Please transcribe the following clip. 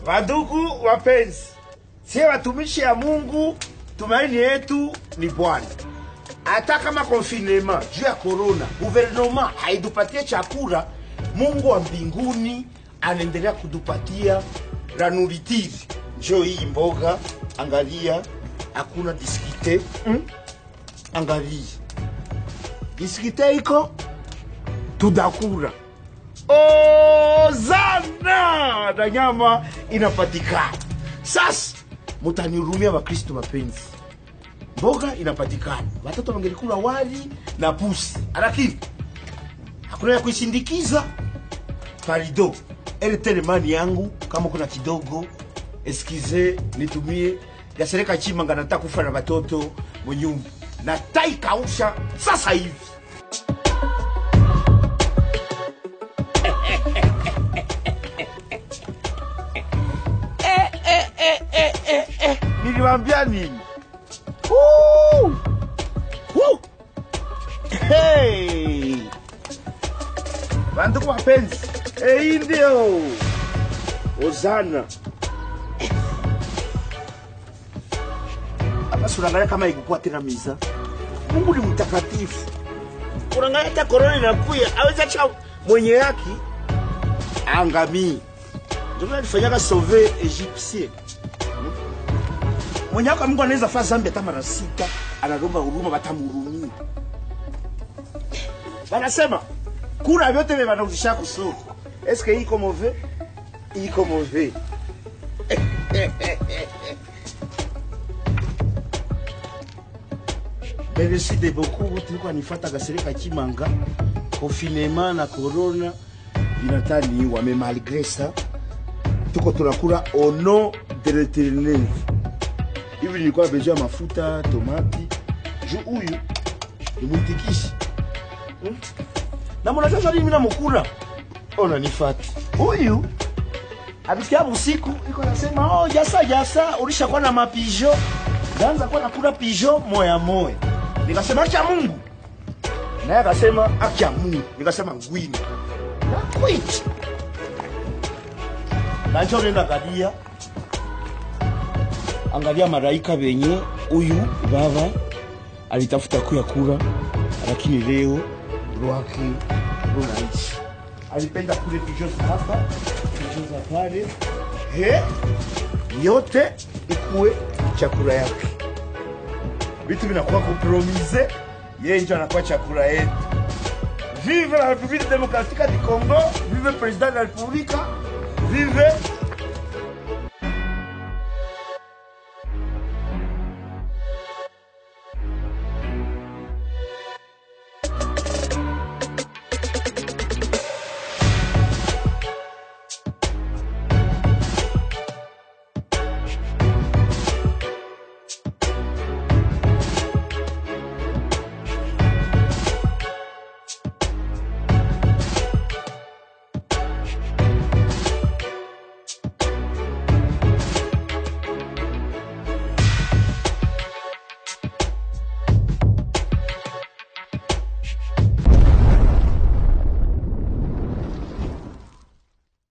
Wandugu wapenzi, sie watumishi ya Mungu, tumaini yetu ni Bwana. Hata kama konfinema juu ya korona, guvernema haitupatie chakula, Mungu wa mbinguni anaendelea kutupatia ranuritiri. Njoo hii mboga, angalia, hakuna diskite mm? Angalia diskite iko tudakura ozana na nyama inapatikana. Sasa mutanihurumia Wakristo mapenzi, mboga inapatikana, watoto wangelikula wali na pusi, lakini hakuna ya kuishindikiza parido ele telemani yangu, kama kuna kidogo eskize nitumie gasereka chimanga, nataka kufa na watoto mwenyumba na tai kausha sasa hivi. niliwambia nini? Woo! Woo! Hey! Bandugu wapenzi, eh, hii ndio Ozana. Hapa si unaangalia kama ikukuwa tena miza. Mungu ni mtakatifu. Unaangalia hata korona inakuya, aweza cha mwenye haki angamii. Ndio alifanyaga sauver Egyptien mwenye wako Mungu anaweza faa zambi hata mara sita, analomba huruma, watamhurumia. Wanasema kura vyote vye vanauzisha kusoko, eske iko move iko move Merci de beaucoup tulikuwa nifata gasereka Kimanga confinement na corona vinatani wame malgré ça tuko tunakula au nom de l'éternel hivi nilikuwa besoin ya mafuta tomati juu huyu ni mwitikishi hmm? na mwana sasa mimi namukula ona nifati huyu abisikia usiku iko nasema oh jasa jasa ulishakuwa na mapijo ndaanza kuwa nakula pijo moya moya nikasema acha Mungu naye akasema acha Mungu nikasema ngwini na kwiti nacho nenda kadia angalia maraika venye huyu baba alitafuta kuya kura, lakini leo lwake lunaishi. Alipenda kule pijo za hapa pijo za pale, he yote ikuwe chakula yake, vitu vinakuwa kompromise, yeye ndio anakuwa chakula yetu. Vive la République démocratique du Congo, vive président de la République, vive